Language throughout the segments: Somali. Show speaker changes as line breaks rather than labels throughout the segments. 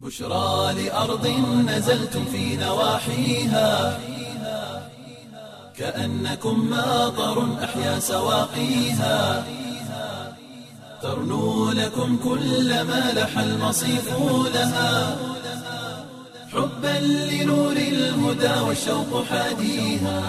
بشرى لأرض نزلتم في نواحيها كأنكم ماطر أحيا سواقيها ترنو لكم كل ما لح المصيف لها حبا لنور الهدى والشوق حاديها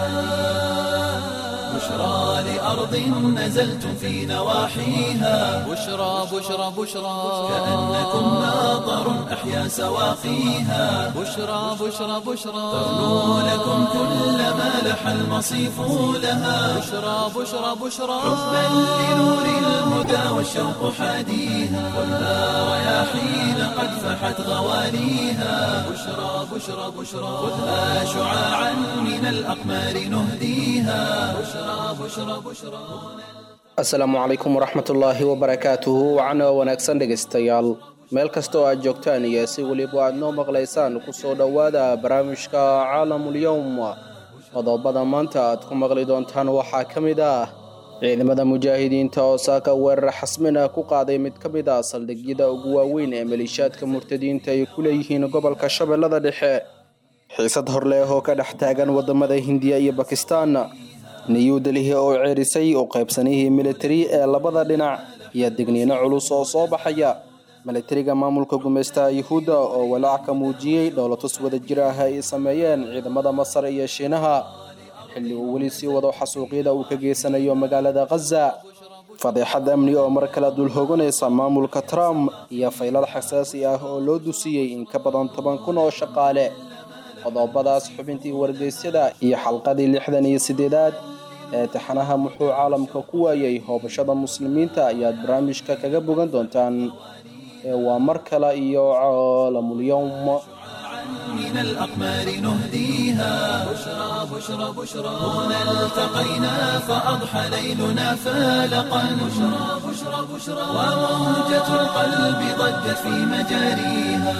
بشرى لأرض نزلتم في نواحيها
بشرى بشرى بشرى
كأنكم ماطر أحيا سواقيها
بشرى بشرى بشرى
ترنو لكم كل ما لح المصيف لها
بشرى بشرى بشرى
حبا لنور الهدى والشوق حاديها خذها رياحين قد فحت غواليها بشرى بشرى بشرى خذها شعاعا من الأقمار نهديها بشرى بشرى بشرى
asalaamu calaykum waraxmatullaahi wabarakaatuhu wacana wanaagsan dhegaystayaal meel kasta oo aad joogtaan iyo si weliba aad noo maqlaysaan kusoo dhowaada barnaamijka caalamulyowm qodobada maanta aad ku maqli doontaan waxaa ka mid ah ciidamada mujaahidiinta oo saaka weerar xasmin ah ku qaaday mid ka mid ah saldhigyada ugu waaweyn ee maleeshiyaadka murtadiinta ay ku leeyihiin gobolka shabeellada dhexe xiisad horleh oo ka dhex taagan wadamada hindiya iyo bakistaan new delhi oo ceerisay u qaybsanihii militari ee labada dhinac iyo digniino culus oo soo baxaya militariga maamulka gumeystaha yuhuudda oo walaac ka muujiyey dhowlatus wada jir ah ay sameeyeen ciidamada masar iyo shiinaha xilli uu weli sii wado xasuuqyada uu ka geysanayo magaalada khaza fadeexad amni oo mar kale dulhooganaysa maamulka trump iyo faylal xasaasi ah oo loo dusiyey in ka badan toban kun oo shaqaale qodobadaas xubintii wargeysyada iyo xalqadii lixdan iyo sideedaad ee taxanaha muxuu caalamka ku waayay hoobashada muslimiinta ayaad barnaamijka kaga bogan doontaan ee waa mar kale iyo caalamulyowm
من الأقمار نهديها بشرى بشرى بشرى هنا التقينا فأضحى ليلنا فالقا بشرى بشرى بشرى وموجة القلب ضجت في مجاريها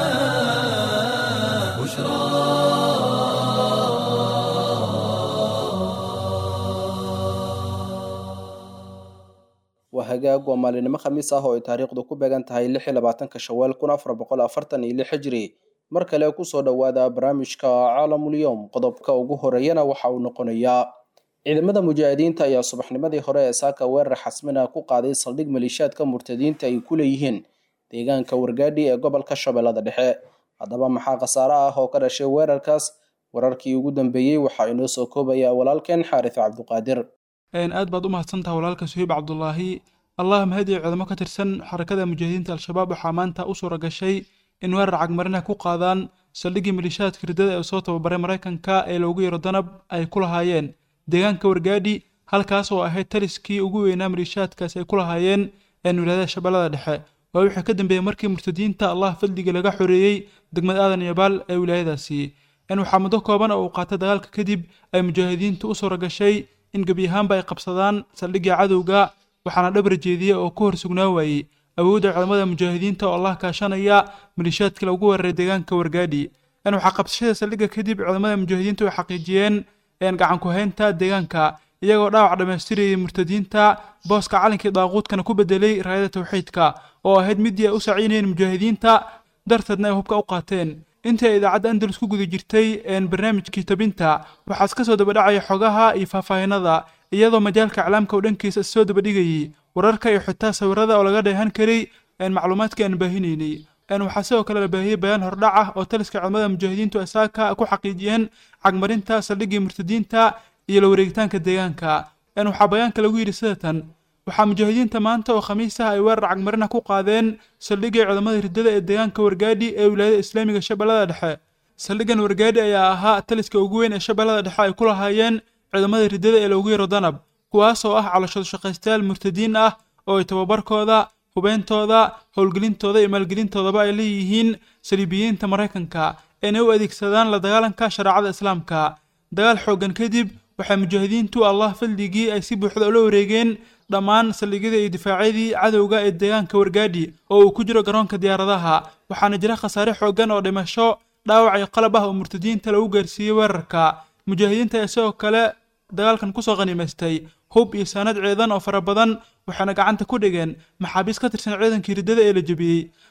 بشرى
waa hagaag waa maalinimo khamiis ah oo ay taariikhdu ku beegan tahay lix iyo labaatanka shawaal kun afar boqol afartan iyo lix hijri mar kale kusoo dhowaada barnaamijka caalamulyowm qodobka ugu horeeyana waxa uu noqonayaa ciidamada mujaahidiinta ayaa subaxnimadii hore ee saaka weerar xasmina ku qaaday saldhig maleeshiyaadka murtadiinta ay ku leeyihiin deegaanka wargaadhi ee gobolka shabeellada dhexe haddaba maxaa khasaare ah oo ka dhashay weerarkaas wararkii ugu dambeeyey waxaa inoo soo koobaya walaalkeen xaaris cabduqaadir
aad baad u mahadsantaha walaalka suhiib cabdulaahi allah mahadiyo ciidamo ka tirsan xarakada mujaahidiinta al-shabaab waxaa maanta u suura gashay in weerar cagmarina ku qaadaan saldhiggii maleeshiyaadka ridada ee soo tababaray maraykanka ee loogu yaro danab ay ku lahaayeen deegaanka wargaadhi halkaas oo ahayd taliskii ugu weynaa maleeshiyaadkaas ay ku lahaayeen wilaayada shabeellada dhexe waa wixii ka dambeeyey markii murtadiinta allah fadliga laga xoreeyey degmad aadan iyo baal ee wilaayadaasi in waxaa muddo kooban oo uu qaatay dagaalka kadib ay mujaahidiintu u suura gashay in gebi ahaanba ay qabsadaan saldhigga cadowga waxaana dhabar jeediya oo ku hor sugnaa waayey awoodda ciidamada mujaahidiinta oo allah kaashanaya maleeshiyaadka lagu weeraray deegaanka wargaadhi in waxaa qabsashada saldhigga kadib ciidamada mujaahidiintu ay xaqiijiyeen gacan ku-haynta deegaanka iyagoo dhaawac dhammaystirayay murtadiinta booska calinkii daaquudkana ku bedelay raayada tawxiidka oo ahayd midii ay u saciynayeen mujaahidiinta darteedna ay hubka u qaateen intii ay idaacadda andalus ku guda jirtay barnaamijkii tabinta waxaas ka soo dabadhacaya xogaha iyo faahfaahinada iyadoo majaalka iclaamka oo dhankiisa soo dabadhigayay wararka iyo xitaa sawirada oo laga dheehan karay macluumaadkii aan baahinaynay waxaa sidoo kale la baahiyey bayaan hordhac ah oo taliska ciidamada mujaahidiintu ay saaka ku xaqiijiyeen cagmarinta saldhiggii murtadiinta iyo la wareegitaanka deegaanka waxaa bayaanka lagu yidhi sidatan waxaa mujaahidiinta maanta oo khamiis ah ay weerar cagmarina ku qaadeen saldhiggii ciidamada riddada ee deegaanka wargaadhi ee wilaayada islaamiga shabeellada dhexe saldhiggan wargaadhi ayaa ahaa taliska ugu weyn ee shabeellada dhexe ay ku lahaayeen ciidamada riddada ee loogu yaro danab kuwaas oo ah calashado shaqaystayaal murtadiin ah oo ay tababarkooda hubeyntooda howlgelintooda iyo maalgelintoodaba ay leeyihiin saliibiyiinta maraykanka inay u adeegsadaan la dagaalanka shareecada islaamka dagaal xooggan kadib waxay mujaahidiintu allah fadligii ay si buuxda ula wareegeen dhammaan saldhigyada iyo difaacyadii cadowga ee deegaanka wargaadhi oo uu ku jiro garoonka diyaaradaha waxaana jira khasaare xooggan oo dhimasho dhaawac iyo qalab ah oo murtadiinta lagu gaarsiiyey weerarka mujaahidiinta ayaa sidoo kale dagaalkan kusoo qanimaystay hub iyo saanad ciidan oo fara badan waxayna gacanta ku dhigeen maxaabiis ka tirsan ciidankii riddada ee la jebiyey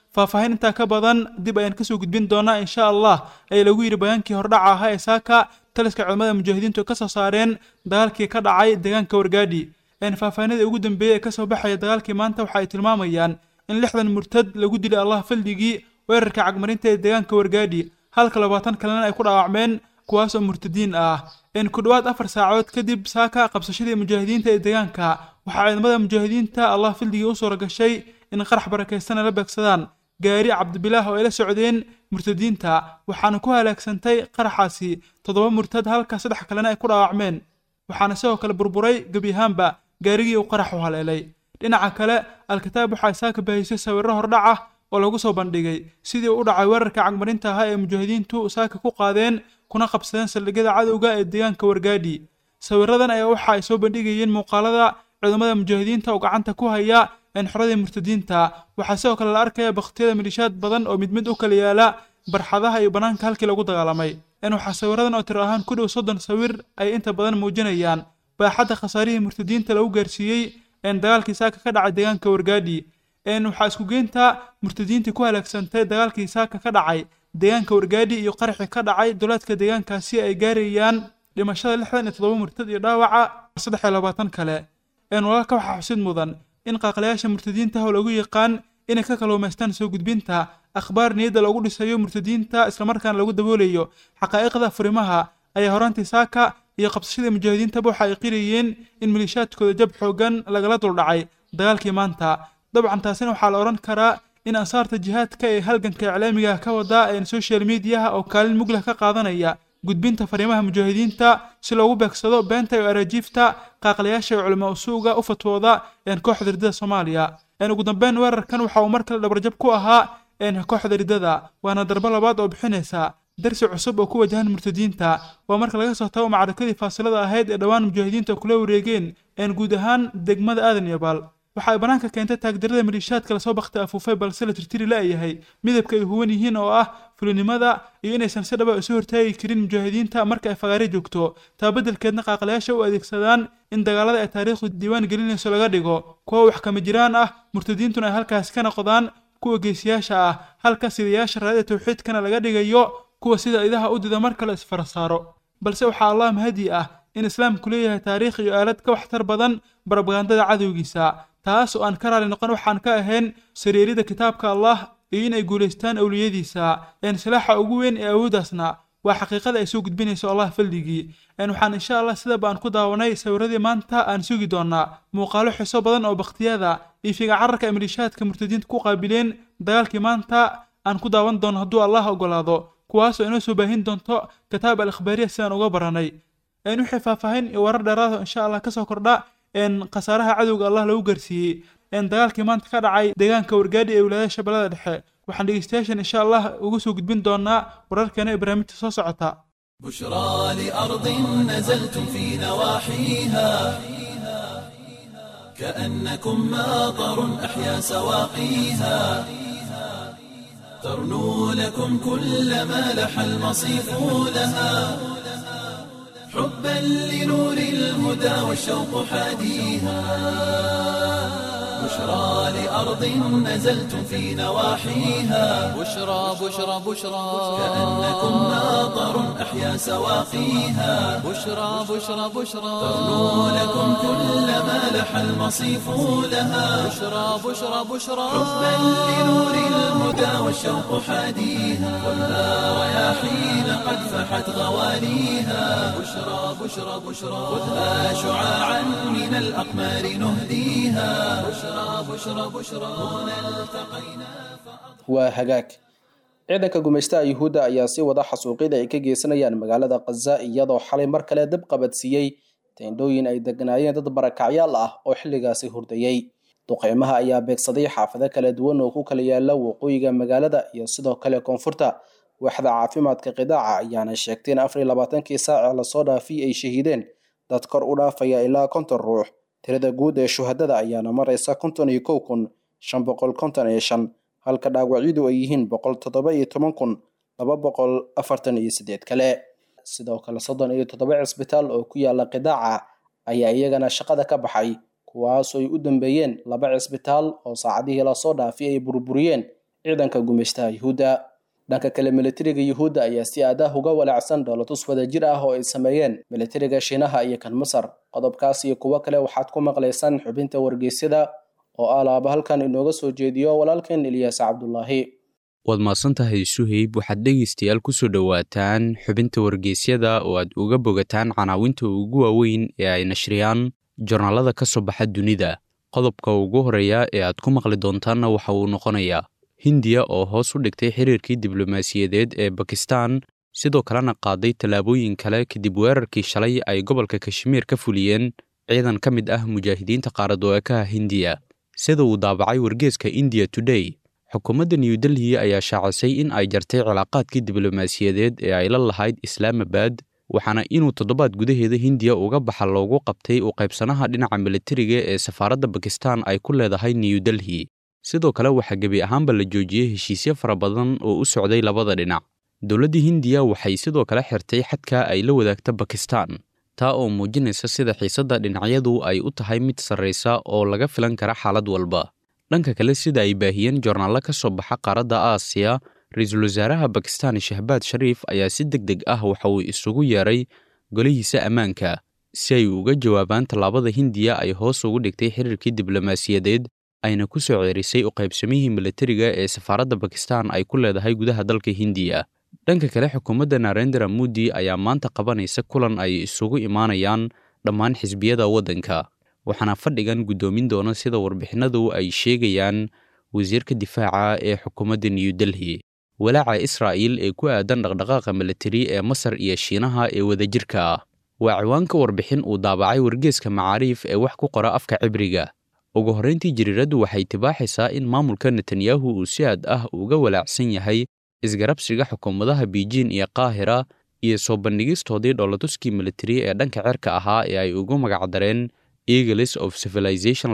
faahfaahin intaa ka badan dib ayaan kasoo gudbin doonaa insha allah ayaa lagu yidhi bayaankii hordhaca ahaa ee saaka taliska ciidamada mujaahidiintu ka soo saareen dagaalkii ka dhacay deegaanka wargaadhi faahfaahinada ugu dambeeyey ee kasoo baxaya dagaalkii maanta waxa ay tilmaamayaan in lixdan murtad lagu dilay allah faldigii weerarka cagmarinta ee deegaanka wargaadhi halka labaatan kalena ay ku dhaawacmeen kuwaas oo murtadiin ah in ku dhowaad afar saacood kadib saaka qabsashadii mujaahidiinta ee deegaanka waxaa ciidamada mujaahidiinta allah fildigii u suura gashay in qarax barakaystana la beegsadaan gaari cabdibilaah oo ay la socdeen murtadiinta waxaana ku halaagsantay qaraxaasi toddoba murtad halka saddex kalena ay ku dhaawacmeen waxaana sidoo kale burburay gebi ahaanba gaarigii uu qaraxu haleelay dhinaca kale al-kitaab waxaa saaka baahisay sawirro hordhac ah oo lagu soo bandhigay sidii u dhacay weerarka cagmarinta ahaa ee mujaahidiintu saaka ku qaadeen kuna qabsadeen saldhigyada cadowga ee deegaanka wargaadhi sawiradan ayaa waxa ay soo bandhigayeen muuqaalada ciidamada mujaahidiinta oo gacanta ku haya enxoradii murtadiinta waxaa sidoo kale la arkaya bakhtiyada milishaad badan oo mid mid u kala yaala barxadaha iyo bannaanka halkii lagu dagaalamay in waxaa sawiradan oo tir ahaan ku dhow soddon sawir ay inta badan muujinayaan baaxadda khasaarihii murtadiinta lagu gaarsiiyey een dagaalkii saaka ka dhacay deegaanka wargaadhi een waxaa isku geynta murtadiintii ku halaagsantay dagaalkii saaka ka dhacay deegaanka wargaadhi iyo qaraxii ka dhacay dowlaadka deegaankaasi ay gaarayaan dhimashada lixdan iyo toddoba murtad iyo dhaawaca saddex iyo labaatan kale een walaalka waxaa xusid mudan in qaaqlayaasha murtadiinta oo lagu yaqaan inay ka kalluumaystaan soo gudbinta akhbaar niyadda loogu dhisayo murtadiinta islamarkaana lagu daboolayo xaqaa'iqda furimaha ayaa horaantii saaka iyo qabsashadii mujaahidiintaba waxa ay qirayeen in maliishaadkooda jab xoogan lagala duldhacay dagaalkii maanta dabcan taasina waxaa la odhan karaa in ansaarta jihaadka ee halganka iclaamiga ka wada een social mediaha oo kaalin muglah ka qaadanaya gudbinta fariimaha mujaahidiinta si loogu beegsado beenta iyo araajiifta qaaqlayaasha iyo culamaa usuuga u fatwooda een kooxda riddada soomaaliya een ugu dambeyn weerarkan waxa uu mar kale dhabarjab ku ahaa een kooxda riddada waana darbo labaad oo bixinaysa darsi cusub oo ku wajahan murtadiinta waa marka laga soo tago macrakadii faasilada ahayd ee dhowaan mujaahidiinta kula wareegeen een guud ahaan degmada aadan iyo baal waxa ay bannaanka keentay taagdarada maliishaadka lasoo baktay afuufay balse la tirtiri la'yahay midabka ay huwan yihiin oo ah fulinimada iyo inaysan si dhaba isu hortaagi karin mujaahidiinta marka ay fagaare joogto taa beddelkeedna qaaqlayaasha u adeegsadaan in dagaalada ay taariikhdu diiwaan gelinayso laga dhigo kuwa wax kama jiraan ah murtadiintuna ay halkaasi ka noqdaan kuwa geesiyaasha ah halka sidayaasha raadida tawxiidkana laga dhigayo kuwa sida idaha u dida mar kale isfara saaro balse waxaa allah mahadi ah in islaamku leeyahay taariikh iyo aalad ka waxtar badan barabagandada cadowgiisa taas oo aan ka raali noqon waxaan ka ahayn sariirida kitaabka allah iyo in ay guulaystaan awliyadiisa een silaaxa ugu weyn ee awooddaasna waa xaqiiqada ay soo gudbinayso allah faldigii een waxaan insha allah sidaba aan ku daawanay sawiradii maanta aan sugi doonaa muuqaalo xiso badan oo bakhtiyada iyo figa cararka ay maliishaadka murtadiinta ku qaabileen dagaalkii maanta aan ku daawan doono hadduu allah ogolaado kuwaasoo inoo soo baahin doonto kitaab al ikhbaariya sidaan uga baranay een wixii faahfaahin iyo warar dheeraada insha allah kasoo kordha een khasaaraha cadowga allah lagu gaarsiiyey een dagaalkii maanta ka dhacay deegaanka wargaadhi ee wilaayada shabeellada dhexe waxaan dhegeystayaashan insha allah ugu soo gudbin doonaa wararkeena ee barnaamijta soo socota
بشرى لأرض نزلتم في نواحيها كأنكم ماطر أحيا سواقيها ترنو لكم كل ما لح المصيف لها حبا لنور الهدى والشوق حاديها بشرى لأرض نزلتم في نواحيها
بشرى بشرى بشرى
كأنكم ماطر أحيا سواقيها
بشرى بشرى بشرى
ترنو لكم كل ما لح المصيف لها
بشرى بشرى بشرى
حبا لنور الهدى والشوق حاديها والنار رياحين قد فحت غواليها بشرى بشرى بشرى خذها شعاعا من الأقمار نهديها بشرى بشرى بشرى هنا التقينا
waa hagaag ciidanka gumaystaha yuhuudda ayaa sii wada xasuuqyada ay ka geysanayaan magaalada khaza iyadoo xalay mar kale dib qabadsiiyey teendhooyin ay deganaayeen dad barakacyaal ah oo xilligaasi hurdayey duqeymaha ayaa beegsaday xaafado kala duwan oo ku kala yaala waqooyiga magaalada iyo sidoo kale koonfurta waaxda caafimaadka qidaaca ayaana sheegtay in afar iyo labaatankii saace lasoo dhaafiyey ay shahiideen dad kor u dhaafaya ilaa konton ruux tirada guud ee shuhadada ayaana maraysa konton iyo kow kun shan boqol konton iyo shan halka dhaawacyadu ay yihiin boqol toddoba iyo toban kun laba boqol afartan iyo sideed kale sidoo kale soddon iyo toddoba cisbitaal oo ku yaala qidaaca ayaa iyagana shaqada ka baxay kuwaasoo ay u dambeeyeen laba cisbitaal oo saacadihii lasoo dhaafiyay ay burburiyeen ciidanka gumaystaha yuhuudda dhanka kale militariga yuhuudda ayaa si aadaah uga walaacsan dhoolatus wadajir ah oo ay sameeyeen militariga shiinaha iyo kan masar qodobkaas iyo kuwo kale waxaad ku maqlaysaan xubinta wargeysyada oo alaaba halkan inooga soo jeediyo walaalkeen ilyaas cabdulaahi
waad mahadsantahay suheyb waxaad dhegaystayaal ku soo dhowaataan xubinta wargeysyada oo aad uga bogataan canaawinta ugu waaweyn ee ay nashriyaan jornaalada ka soo baxa dunida qodobka ugu horeeya ee aad ku maqli doontaanna waxa uu noqonayaa hindiya oo hoos u dhigtay xiriirkii diblomaasiyadeed ee bakistan sidoo kalena qaaday tallaabooyin kale kadib weerarkii shalay ay gobolka kashmiir ka fuliyeen ciidan ka mid ah mujaahidiinta qaaradoekaha hindiya sida uu daabacay wargeeska indiya today xukuumadda new delhi ayaa shaacisay in ay jartay cilaaqaadkii diblomaasiyadeed ee ay la lahayd islaamabad waxaana inuu toddobaad gudaheeda hindiya uga baxa loogu qabtay u qaybsanaha dhinaca militariga ee safaaradda bakistan ay ku leedahay new delhi sidoo kale waxaa gebi ahaanba la joojiyey heshiisyo fara badan oo u socday labada dhinac dowladda hindiya waxay sidoo kale xirtay xadka ay la wadaagta bakistan taa oo muujinaysa sida xiisadda dhinacyadu ay u tahay mid sarraysa oo laga filan kara xaalad walba dhanka kale sida ay baahiyeen joornaallo ka soo baxa qaaradda aasiya ra-iisul wasaaraha bakistan shahbaad shariif ayaa si deg deg ah waxa uu isugu yeeray golihiisa ammaanka si ay uga jawaabaan tallaabada hindiya ay hoos ugu dhigtay xiriirkii diblomaasiyadeed ayna ku soo ceerisay u qaybsamihii militariga ee safaaradda bakistan ay ku leedahay gudaha dalka hindiya dhanka kale xukuumadda narendra modi ayaa maanta qabanaysa kulan ay isugu imaanayaan dhammaan xisbiyada waddanka waxaana fadhigan guddoomin doona sida warbixinadu ay sheegayaan wasiirka difaaca ee xukuumadda new delhi walaaca israa'iil ee ku aadan dhaqdhaqaaqa militari ee masar iyo shiinaha ee wadajirka ah waa ciwaanka warbixin uu daabacay wargeeska macaariif ee wax ku qora afka cibriga ugu horrayntii jariiraddu waxay tibaaxaysaa in maamulka netanyahu uu si aad ah uga walaacsan yahay isgarabsiga xukuumadaha biijin iyo qaahira iyo soo bandhigistoodii dhoolatuskii militari ee dhanka cerka ahaa ee ay ugu magacdareen eagles of civilization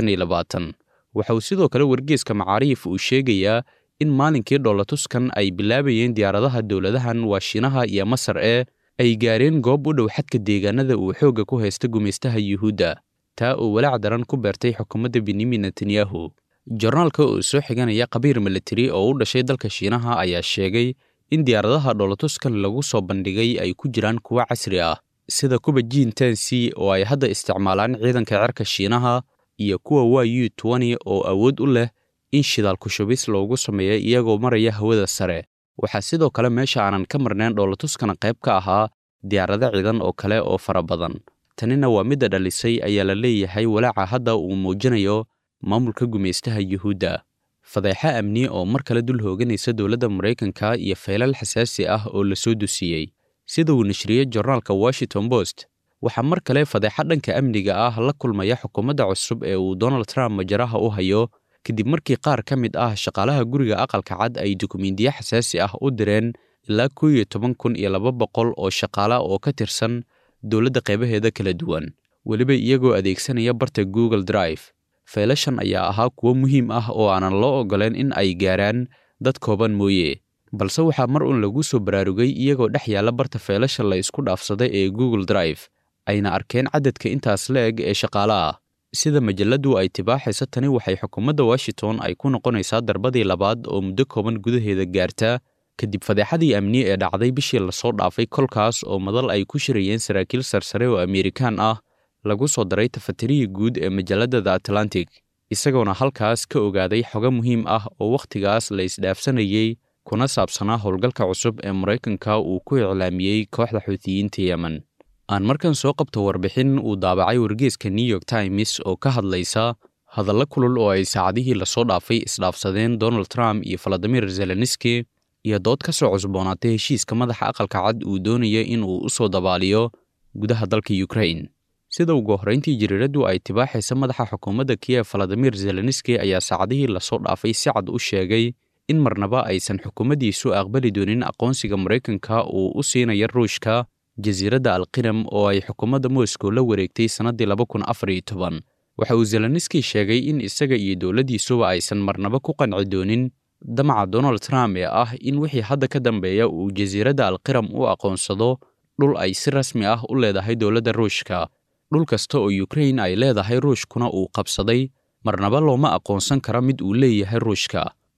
waxa uu sidoo kale wargeeska macaariif uu sheegayaa in maalinkii dhoolatuskan ay bilaabayeen diyaaradaha dowladahan waa shiinaha iyo masar ee ay gaareen goob u dhow xadka deegaanada uu xoogga ku haysta gumaystaha yuhuudda taa oo walaac daran ku beertay xukuumadda benyamin netanyahu jornaalka oo soo xiganaya qabiir militari oo u dhashay dalka shiinaha ayaa sheegay in diyaaradaha dhoolatuskan lagu soo bandhigay ay ku jiraan kuwo casri ah sida kuwa jiin tansi oo ay hadda isticmaalaan ciidanka cerka shiinaha iyo kuwa waa u twenty oo awood u leh in shidaal kushubis loogu sameeya iyagoo maraya hawada sare waxaa sidoo kale meesha aanan ka marnayn dhoolatuskana qayb ka ahaa diyaarado ciidan oo kale oo fara badan tanina waa midda dhalisay ayaa la leeyahay walaaca hadda uu muujinayo maamulka gumaystaha yuhuudda fadeexa amni oo mar kale dul hooganaysa dowladda maraykanka iyo feelal xasaasi ah oo la soo dusiyey sida uu nashriyey jornaalka washington post waxaa mar kale fadeexa dhanka amniga ah la kulmaya xukuumadda cusub ee uu donald trump majaraha u hayo kadib markii qaar ka mid ah shaqaalaha guriga aqalka cad ay dukumiintiyo xasaasi ah u direen ilaa koo iyo toban kun iyo laba boqol oo shaqaala oo ka tirsan dowladda qaybaheeda kala duwan weliba iyagoo adeegsanaya barta google drive faylashan ayaa ahaa kuwo muhiim ah oo aanan loo ogoleen in ay gaaraan dad kooban mooye balse waxaa mar uun lagu soo baraarugay iyagoo dhex yaalla barta faylasha la isku dhaafsaday ee google drive ayna arkeen cadadka intaas la eg ee shaqaale ah sida majalladdu ay tibaaxaysa tani waxay xukuumadda washington ay ku noqonaysaa darbadii labaad oo muddo kooban gudaheeda gaarta kadib fadeexadii amni ee dhacday bishii lasoo dhaafay kolkaas oo madal ay ku shirayeen saraakiil sarsare oo amerikaan ah lagu soo daray tafatirihii guud ee majalladda the atlantic isagoona halkaas ka ogaaday xogo muhiim ah oo wakhtigaas la isdhaafsanayey kuna saabsanaa howlgalka cusub ee maraykanka uu ku iclaamiyey kooxda xuutiyiinta yemen aan markan soo qabto warbixin uu daabacay wargeeska new york times oo ka hadlaysa hadallo kulul oo ay saacadihii lasoo dhaafay isdhaafsadeen donald trump iyo valadimir zelenski iyo dood ka soo cusboonaatay heshiiska madaxa aqalka cad uu doonaya in uu u soo dabaaliyo gudaha dalka ukrain sida ugu horrayntii jariiraddu ay tibaaxaysa madaxa xukuumadda kiyef valadimir zelenski ayaa saacadihii lasoo dhaafay si cad u sheegay in marnaba aysan xukuumaddiisu aqbali doonin aqoonsiga maraykanka uu u siinaya ruushka jasiiradda alqinam oo ay xukuumadda moscow la wareegtay sannaddii laba kun afar iyo toban waxa uu zelenski sheegay in isaga iyo dowladdiisuba aysan marnaba ku qanci doonin damaca donald trump ee ah in wixii hadda ka dambeeya uu jasiiradda alqiram u aqoonsado dhul ay si rasmi ah u leedahay dowladda ruushka dhul kasta oo ukrain ay leedahay ruushkuna uu qabsaday marnaba looma aqoonsan kara mid uu leeyahay ruushka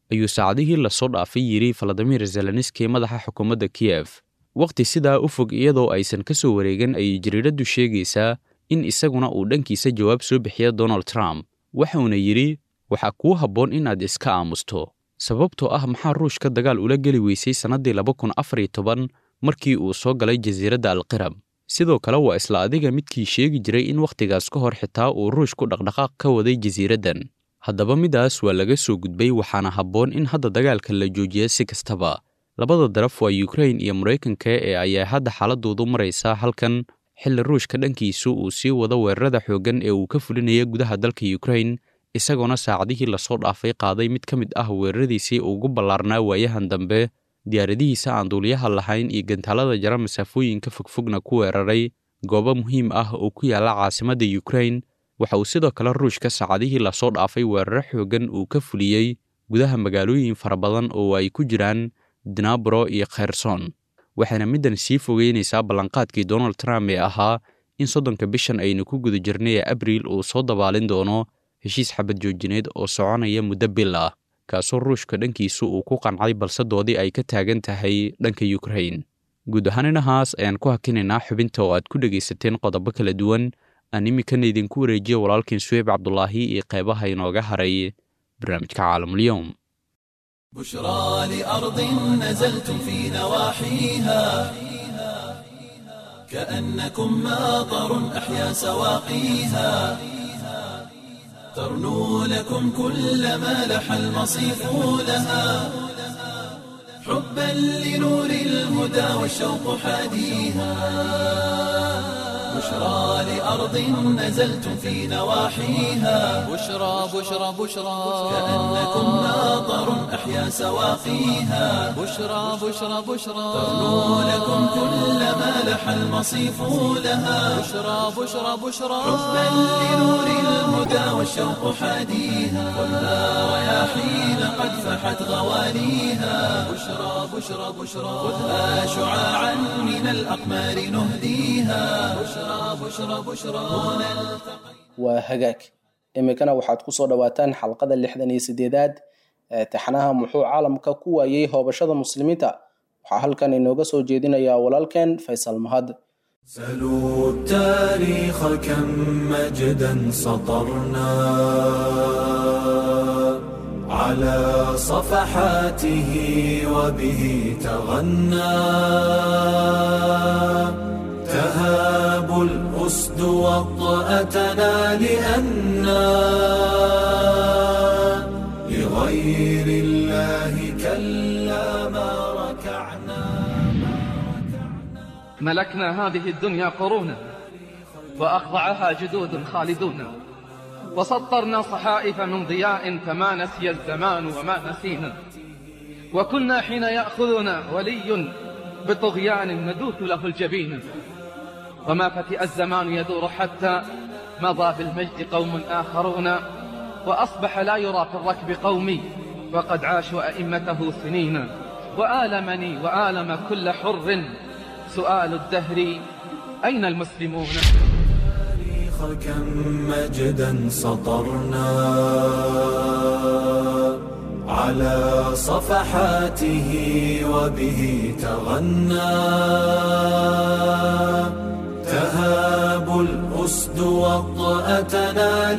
ayuu saacadihii lasoo dhaafay yidhi faladimir zelenski madaxa xukuumadda kiyef wakhti sidaa u fog iyadoo aysan ka soo wareegan ayay jariiraddu sheegaysaa in isaguna uu dhankiisa jawaab soo bixiya donald trump waxauna yidhi waxaa kuu habboon inaad iska aamusto sababtoo ah maxaa ruushka dagaal ula geli weysay sannaddii laba kun afar iyo toban markii uu soo galay jasiiradda alqirab sidoo kale waa isla adiga midkii sheegi jiray in wakhtigaas ka hor xitaa uu ruushku dhaqdhaqaaq ka waday jasiiraddan haddaba midaas waa laga soo gudbay waxaana habboon in hadda dagaalka la joojiya si kastaba labada daraf waa yukrain iyo maraykanka ee ayaa hadda xaaladoodu maraysaa halkan xilli ruushka dhankiisu uu sii wado weerarada xooggan ee uu ka fulinaya gudaha dalka yukrain isagoona saacadihii lasoo dhaafay qaaday mid ka mid ah weeraradiisii ugu ballaarnaa waayahan dambe diyaaradihiisa aan duuliyaha lahayn iyo gantaalada jara masaafooyinka fogfogna ku weeraray goobo muhiim ah oo ku yaalla caasimadda yukrain waxa uu sidoo kale ruushka saacadihii lasoo dhaafay weeraro xooggan uu ka fuliyey gudaha magaalooyin fara badan oo ay ku jiraan dinabro iyo kherson waxaana middan sii fogeynaysaa ballanqaadkii donald trump ee ahaa in soddonka bishan aynu ku guda jirnay ee abriil uu soo dabaalin doono heshiis xabad joojineed oo soconaya muddo bil ah kaasoo ruushka dhankiisu uu ku qancay balse doodii ay ka taagan tahay dhanka yukrain guud ahaan inahaas ayaan ku hakinaynaa xubinta oo aad ku dhegaysateen qodobo kala duwan aan iminkana idinku wareejiya walaalkiin suweyb cabdulaahi iyo qeybaha inooga haray barnaamijka caalamulyoom
بشرى لأرض نزلتم في نواحيها كأنكم ماطر أحيا سواقيها ترنو لكم كل ما لح المصيف لها حبا لنور الهدى والشوق حاديها بشرى لأرض نزلتم في نواحيها
بشرى بشرى بشرى
كأنكم ماطر أحيا سواقيها
بشرى بشرى بشرى
ترنو لكم كل ما لح المصيف لها
بشرى بشرى بشرى
حبا لنور الهدى والشوق حاديها والنار رياحين قد فحت غواليها بشرى بشرى بشرى خذها شعاعا من الأقمار نهديها بشرى بشرى بشرى هنا التقى
waa hagaag iminkana waxaad ku soo dhowaataan xalqada lixdan iyo sideedaad ee taxanaha muxuu caalamka ku waayey hoobashada muslimiinta waxaa halkan inooga soo jeedinayaa walaalkeen faysal mahad
سلوا التاريخ كم مجدا سطرنا على صفحاته وبه تغنى تهاب الأسد وطأتنا لأنا لغير الله كلا ما ركعنا
ملكنا هذه الدنيا قرونا وأخضعها جدود خالدون وسطرنا صحائف من ضياء فما نسي الزمان وما نسينا وكنا حين يأخذنا ولي بطغيان ندوث له الجبين وما فتئ الزمان يدور حتى مضى بالمجد قوم آخرون وأصبح لا يرى في الركب قومي وقد عاشوا أئمته سنين وآلمني وآلم كل حر سؤال الدهر أين المسلمون
التاريخ كم مجدا سطرنا على صفحاته وبه تغنى تهاب الأسد وطأتنا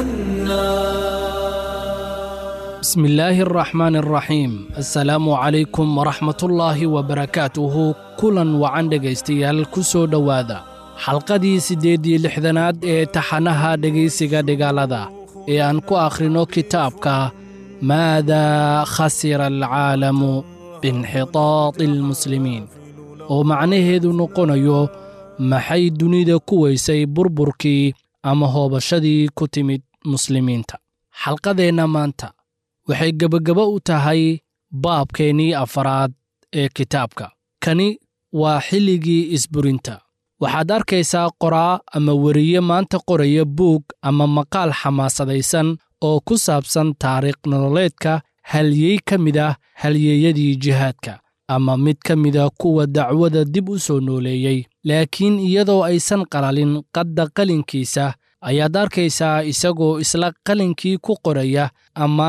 لأنا
بسم الله الرحمن الرحيم السلام عليكم ورحمة الله وبركاته kulan wacan dhegaystayaal ku soo dhowaada xalqadii siddeed iyo lixdanaad ee taxanaha dhegaysiga dhigaalada ee aan ku akhrino kitaabka maadaa khasira alcaalamu biinxitaadi almuslimiin oo macnaheedu noqonayo maxay dunida ku weysay burburkii ama hoobashadii ku timid muslimiinta xalqadeenna maanta waxay gebagabo u tahay baabkeennii afaraad ee kitaabka kani waa xilligii isburinta waxaad arkaysaa qoraa ama weriye maanta qoraya buug ama maqaal xamaasadaysan oo ku saabsan taariikh nololeedka halyey ka mid ah halyeeyadii jihaadka ama mid ka mida kuwa dacwada dib u soo nooleeyey laakiin iyadoo aysan qalalin qadda qalinkiisa ayaad arkaysaa isagoo isla qalinkii ku qoraya ammaan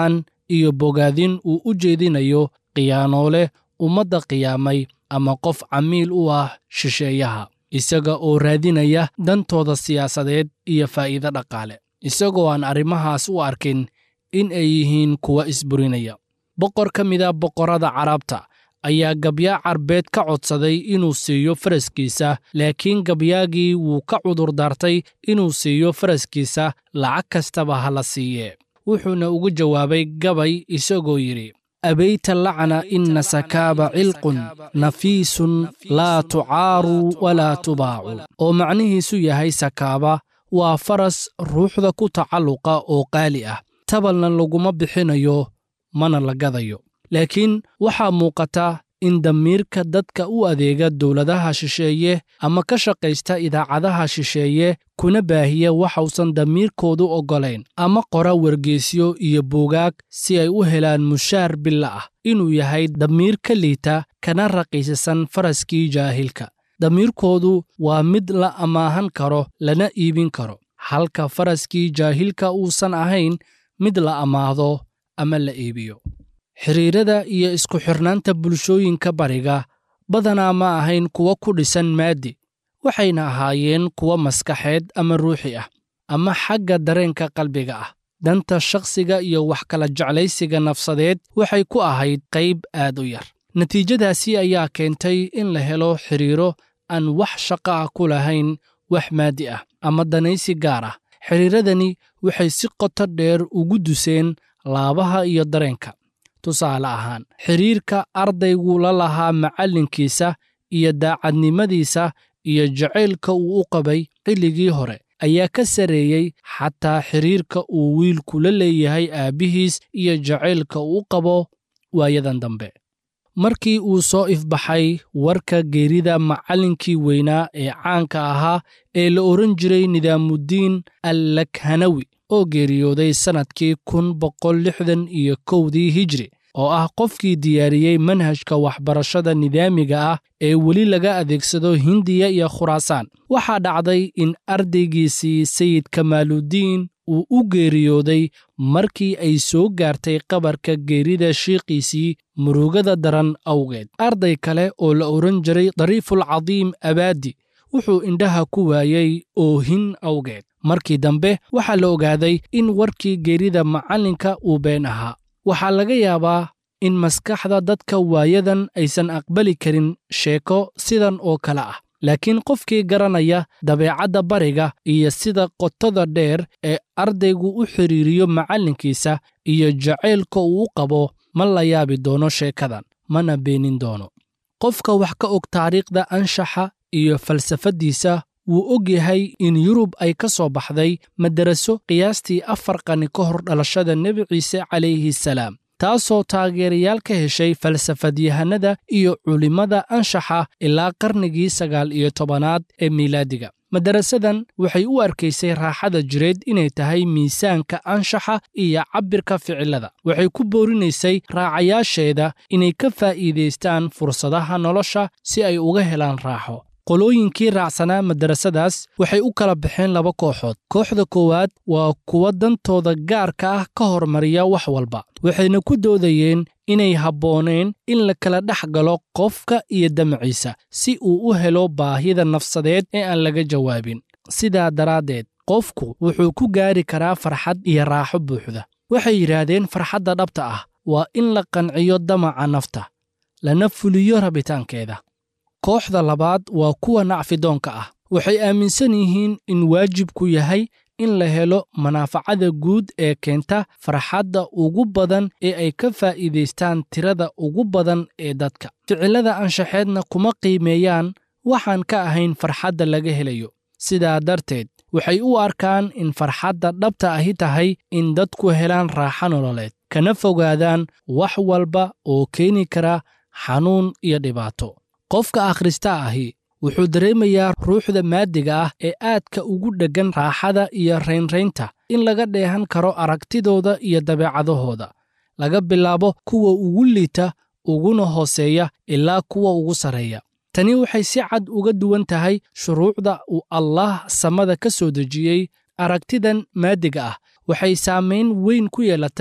iyo bogaadin uu u jeedinayo khiyaanoole ummadda qiyaamay ama qof camiil u ah shisheeyaha isaga oo raadinaya dantooda siyaasadeed iyo faa'iido dhaqaale isagoo aan arrimahaas u arkin in ay yihiin kuwa isburinaya boqor ka mida boqorrada carabta ayaa gabyaa carbeed ka codsaday inuu siiyo faraskiisa laakiin gabyaagii wuu ka cudurdaartay inuu siiyo faraskiisa lacag kastaba ha la siiye wuxuuna ugu jawaabay gabay isagoo yidhi abayta lacna ina sakaaba cilqun nafiisun laa tucaaru walaa tubaacu oo macnihiisu yahay sakaaba waa faras ruuxda ku tacalluqa oo qaali ah tabalna laguma bixinayo mana la gadayo laakiin waxaa muuqata in damiirka dadka u adeega dowladaha shisheeye ama ka shaqaysta idaacadaha shisheeye kuna baahiya waxausan damiirkoodu oggolayn ama qora wargeysyo iyo buugaag si ay u helaan mushaar billa ah inuu yahay damiir ka liita kana raqiisasan faraskii jaahilka damiirkoodu waa mid la amaahan karo lana iibin karo halka faraskii jaahilka uusan ahayn mid la amaahdo ama la iibiyo xidhiirada iyo isku xirnaanta bulshooyinka bariga badanaa ma ahayn kuwa ku dhisan maaddi waxayna ahaayeen kuwa maskaxeed ama ruuxi ah ama xagga dareenka qalbiga ah danta shakhsiga iyo wax kala jeclaysiga nafsadeed waxay ku ahayd qayb aad u yar natiijadaasi ayaa keentay in la helo xidhiiro aan wax shaqo ah ku lahayn wax maaddi ah ama danaysi gaar ah xidhiiradani waxay si qoto dheer ugu duseen laabaha iyo dareenka tusaale ahaan xidhiirka ardaygu la lahaa macallinkiisa iyo daacadnimadiisa iyo jacaylka uu u qabay xilligii hore ayaa ka sarreeyey xataa xidhiirka uu wiilku la leeyahay aabbihiis iyo jacaylka uu u qabo waayadan dambe markii uu soo ifbaxay warka geerida macallinkii weynaa ee caanka ahaa ee la odhan jiray nidaamuddiin allakhanawi oo geeriyooday sannadkii kun boqol lixdan iyo kowdii hijri oo ah qofkii diyaariyey manhajka waxbarashada nidaamiga ah ee weli laga adeegsado hindiya iyo khuraasaan waxaa dhacday in ardaygiisii sayid kamaaludiin uu u geeriyooday markii ay soo gaartay qabarka geerida shiiqiisii murugada daran awgeed arday kale oo la odhan jiray dariifulcadiim abaadi wuxuu indhaha ku waayey oohin awgeed markii dambe waxaa la ogaaday in warkii geerida macallinka uu been ahaa waxaa laga yaabaa in maskaxda dadka waayadan aysan aqbali karin sheeko sidan oo kale ah laakiin qofkii garanaya dabeecadda bariga iyo sida qotada dheer ee ardaygu u xidhiiriyo macallinkiisa iyo jacaylka uu u qabo ma la yaabi doono sheekadan mana beenin doono qofka wax ka og taariikhda anshaxa iyo falsafaddiisa wuu og yahay in yurub ay ka soo baxday madaraso qiyaastii afar qani ka hor dhalashada nebi ciise calayhi salaam taasoo taageerayaal ka heshay falsafadyahanada iyo culimmada anshaxa ilaa qarnigii sagaal iyo tobanaad ee miilaadiga madarasadan waxay u arkaysay raaxada jireed inay tahay miisaanka anshaxa iyo cabbirka ficilada waxay ku boorinaysay raacayaasheeda inay ka faa'iidaystaan fursadaha nolosha si ay uga helaan raaxo qolooyinkii raacsanaa madarasadaas waxay u kala baxeen laba kooxood kooxda koowaad waa kuwa dantooda gaarka ah ka hormariya wax walba waxayna ku doodayeen inay habbooneen in la kala dhex galo qofka iyo damaciisa si uu u helo baahida nafsadeed ee aan laga jawaabin sidaa daraaddeed qofku wuxuu ku gaari karaa farxad iyo raaxo buuxda waxay yidhaahdeen farxadda dhabta ah waa in la qanciyo damaca nafta lana fuliyo rabitaankeeda kooxda labaad waa kuwa nacfidoonka ah waxay aaminsan yihiin in waajibku yahay in la helo manaafacada guud ee keenta farxadda ugu badan ee ay ka faa'iidaystaan tirada ugu badan ee dadka ficillada anshaxeedna kuma qiimeeyaan waxaan ka ahayn farxadda laga helayo sidaa darteed waxay u arkaan in farxadda dhabta ahi tahay in dadku helaan raaxo nololeed kana fogaadaan wax walba oo keeni kara xanuun iyo dhibaato qofka akhrista ahi wuxuu dareemayaa ruuxda maadiga ah ee aadka ugu dheggan raaxada iyo raynraynta in laga dheehan karo aragtidooda iyo dabeecadahooda laga bilaabo kuwa ugu liita uguna hooseeya ilaa kuwa ugu sarreeya tani waxay si cad uga duwan tahay shuruucda uu allaah samada ka soo dejiyey aragtidan maadiga ah waxay saamayn weyn ku yeelatay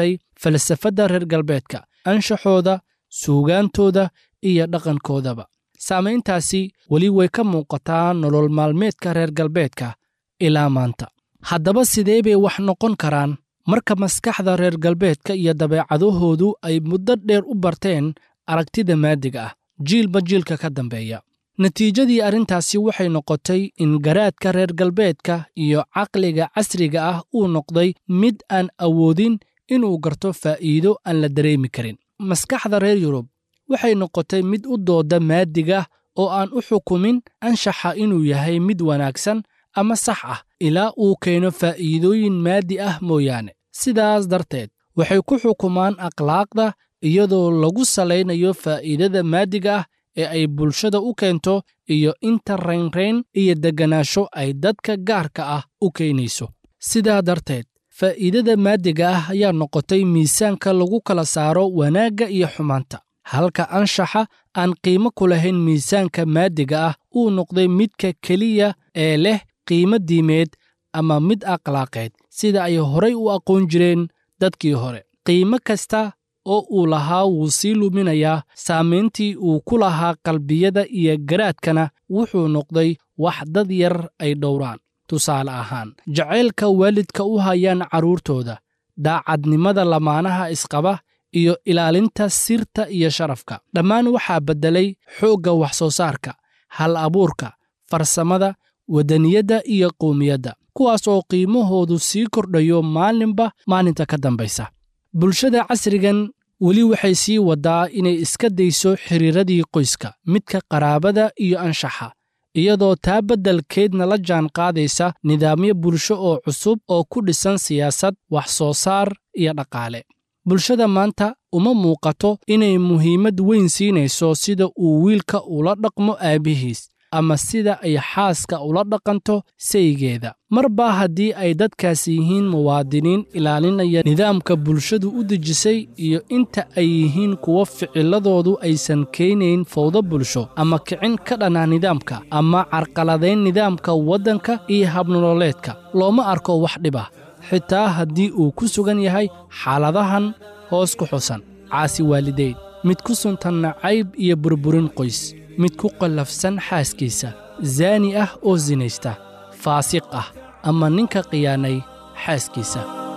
falsafadda reer galbeedka anshaxooda suugaantooda iyo dhaqankoodaba saamayntaasi weli way ka muuqataa nolol maalmeedka reer galbeedka ilaa maanta haddaba sidee bay wax noqon karaan marka maskaxda reer galbeedka iyo dabeecadahoodu ay muddo dheer u barteen aragtida maadiga ah jiilba jiilka ka dambeeya natiijadii arrintaasi waxay noqotay in garaadka reer galbeedka iyo caqliga casriga ah uu noqday mid aan awoodin inuu garto faa'iido aan la dareemi karin maskaxda reer yurub waxay noqotay mid u dooda maadiga oo aan u xukumin anshaxa inuu yahay mid wanaagsan ama sax ah ilaa uu keeno faa'iidooyin maadi ah mooyaane sidaas darteed waxay ku xukumaan akhlaaqda iyadoo lagu salaynayo faa'iidada maadiga ah ee ay bulshada u keento iyo inta raynrayn iyo degganaasho ay dadka gaarka ah u keenayso sidaa darteed faa'iidada maadiga ah ayaa noqotay miisaanka lagu kala saaro wanaagga iyo xumaanta halka anshaxa aan qiimo ku lahayn miisaanka maadiga ah uu noqday midka keliya ee leh qiimo diimeed ama mid akhlaaqeed sida ay horay u aqoon jireen dadkii hore qiimo kasta oo uu lahaa wuu sii luminayaa saamayntii uu ku lahaa qalbiyada iyo garaadkana wuxuu noqday wax dad yar ay dhowraan tusaale ahaan jacaylka waalidka u hayaan carruurtooda daacadnimada lamaanaha isqaba iyo ilaalinta sirta iyo sharafka dhammaan waxaa beddelay xoogga wax soo saarka hal abuurka farsamada wadaniyadda iyo qowmiyadda kuwaas oo qiimahoodu sii kordhayo maalinba maalinta ka dambaysa bulshada casrigan weli waxay sii waddaa inay iska dayso xiriiradii qoyska midka qaraabada iyo anshaxa iyadoo taa beddelkeedna la jaan qaadaysa nidaamyo bulsho oo cusub oo ku dhisan siyaasad wax soo saar iyo dhaqaale bulshada maanta uma muuqato inay muhiimad weyn siinayso sida uu wiilka ula dhaqmo aabbihiis ama sida ay xaaska ula dhaqanto saygeeda marba haddii ay dadkaas yihiin muwaadiniin ilaalinaya nidaamka bulshadu u dejisay iyo inta ay yihiin kuwo ficiladoodu aysan keenayn fawdo bulsho ama kicin ka dhana nidaamka ama carqaladayn nidaamka waddanka iyo habnololeedka looma arko wax dhib ah xitaa haddii uu ku sugan yahay xaaladahan hoos ku xusan caasi waalidayn mid ku suntan nacayb iyo burburin qoys mid ku qallafsan xaaskiisa zaani ah oo sinaysta faasiq ah ama ninka khiyaanay xaaskiisa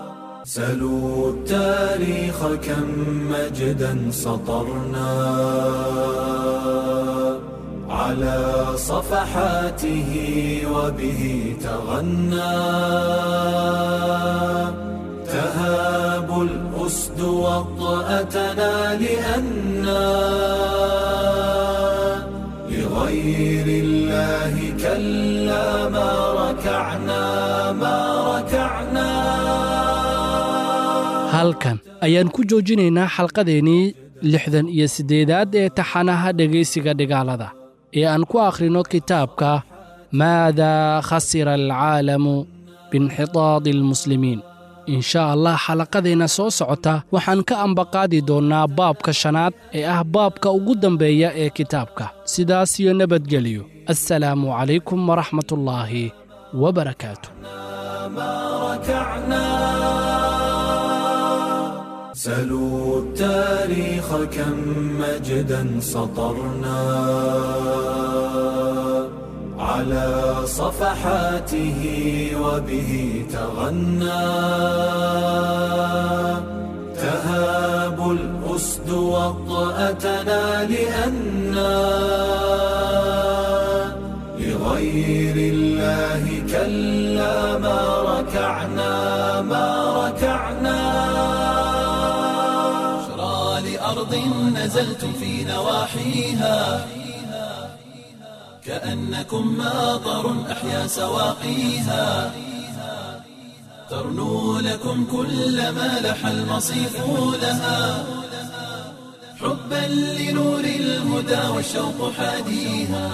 سلوا التاريخ كم مجدا سطرنا على صفحاته وبه تغنى تهاب الأسد وطأتنا لأنا لغير الله كلا ما ركعنا ما ركعنا
halkan ayaan ku joojinaynaa xalqadeennii lixdan iyo siddeedaad ee taxanaha dhegaysiga dhigaalada ee aan ku akhrino kitaabka maadaa khasira alcaalamu biinxitaadi almuslimiin in sha allah xalaqadeenna soo socota waxaan ka ambaqaadi doonnaa baabka shanaad ee ah baabka ugu dambeeya ee kitaabka sidaas iyo nabadgelyo assalaamu calaykum waraxmatullaahi wabarakaatu
سلوا التاريخ كم مجدا سطرنا على صفحاته وبه تغنى تهاب الأسد وطأتنا لأنا لغير الله كلا ما ركعنا ما ركعنا
بشرى لأرض نزلتم في نواحيها كأنكم ماطر أحيا سواقيها ترنو لكم كل ما لح المصيف لها حبا لنور الهدى والشوق حاديها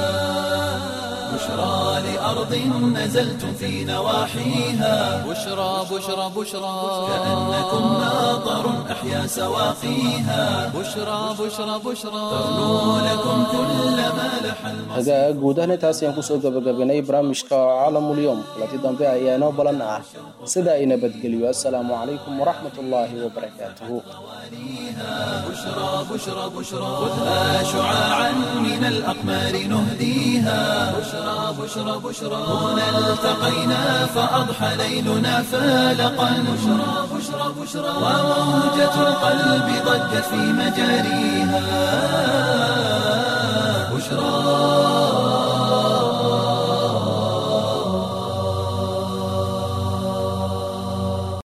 بشرى لأرض نزلتم في نواحيها
بشرى بشرى بشرى
كأنكم ماطر أحيا سواقيها
بشرى بشرى بشرى
ترنو لكم كل ما لح المصيف
hagaag guud ahaan intaas ayaan kusoo gabagabanay barnaamijka caalamulyoom kulanti dambe ayaa inoo balan ah sida ay nabadgeliyo assalaamu calaykum waraxmat ullaahi wabarakaatuhu
بشرى بشرى بشرى خذها شعاعا من الأقمار نهديها بشرى بشرى بشرى هنا التقينا فأضحى ليلنا فالقا بشرى بشرى بشرى وموجة القلب ضجت في مجاريها بشرى